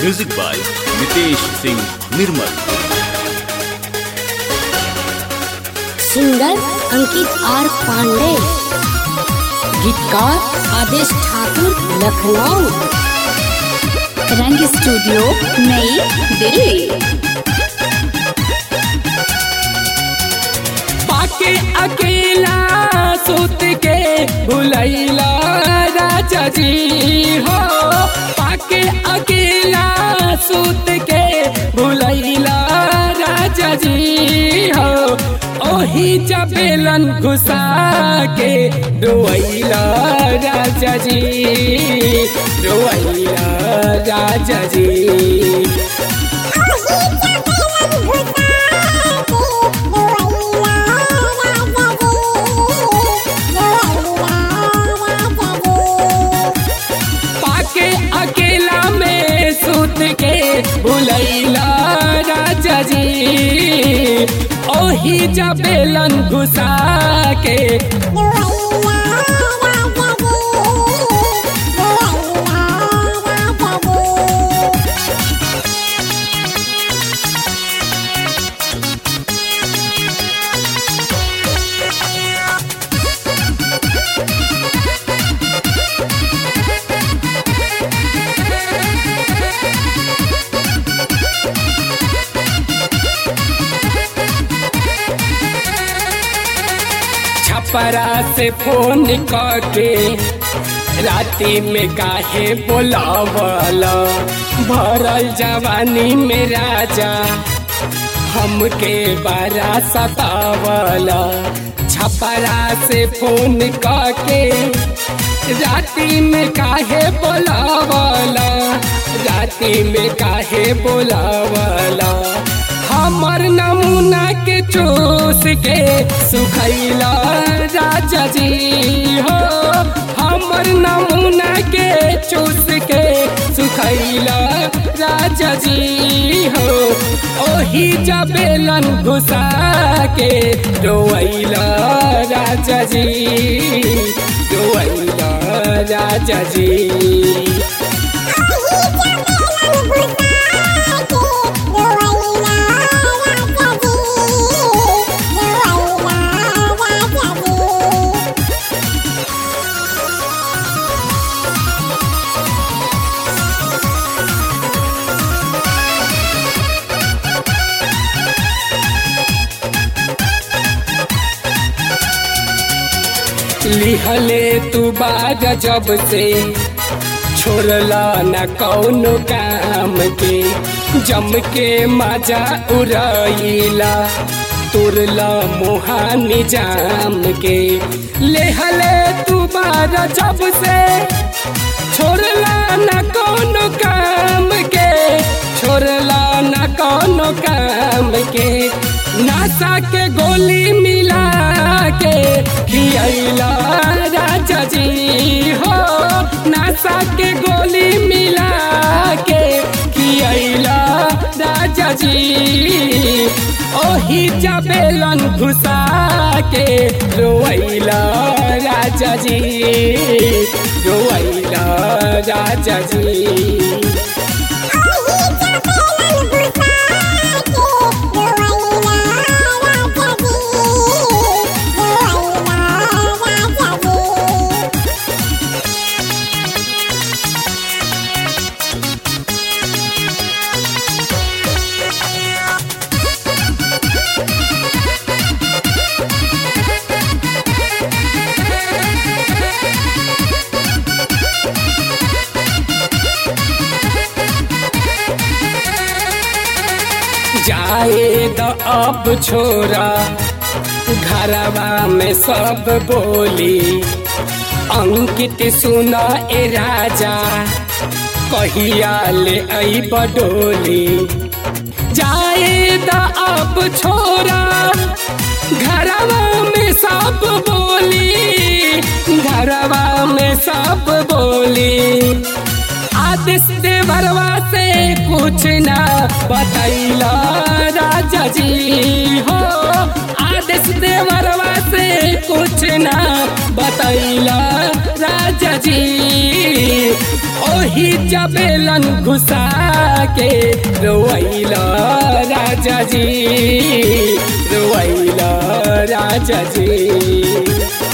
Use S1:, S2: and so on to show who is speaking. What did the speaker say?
S1: music by Nitesh Singh Nirmal
S2: singer Ankit R Pandey गीतकार आदेश ठाकुर लखनऊ
S3: रंग studio नई दिल्ली
S4: पाके अकेला सुत के भुलैला राजा जी हो पाके अकेला सुत के भुलैला राजा जी हो ओही चपेलन घुसा के रोइला राजा जी रोइला राजा जी पाके अकेला में सुत के भुलैला राजा जी ओही जबेलन घुसा के छपरा से फोन करके राती में काहे बोलावला भरल जवानी में राजा हमके बड़ा सतावला छपरा से फोन करके राती में काहे बोलावला राती में काहे बोलावला हमर नमूना के चूस के सुखैला राजा जी हो हमर नमूना के चूस के सुखैला राजा जी हो ओही जबेलन घुसा के रोइला राजा जी रोइला राजा जी लिहले तू बाग जब से छोड़ला न कौनो काम के जम के मजा उड़ैला तुरला मुहानी जाम के लेहले तू बाग जब से छोड़ला न कौनो काम के छोड़ला न कौनो काम के नासा के गोली मिला के खियला राजा जी हो नासा के गोली मिला के खियला राजा जी ओही जबेलन घुसा के रोइला राजा जी रोइला राजा जी जाए द अब छोरा घरवा में सब बोली अंकित सुना ए राजा कहिया ले आई बडोली जाए द अब छोरा घरवा में सब बोली घरवा में सब बोली आदेश देवरवा से कुछ ना बतैला राजा जी हो आदेश देवरवा से कुछ ना बतैला राजा जी ओही जबेलन घुसा के रोइला राजा जी रोइला राजा जी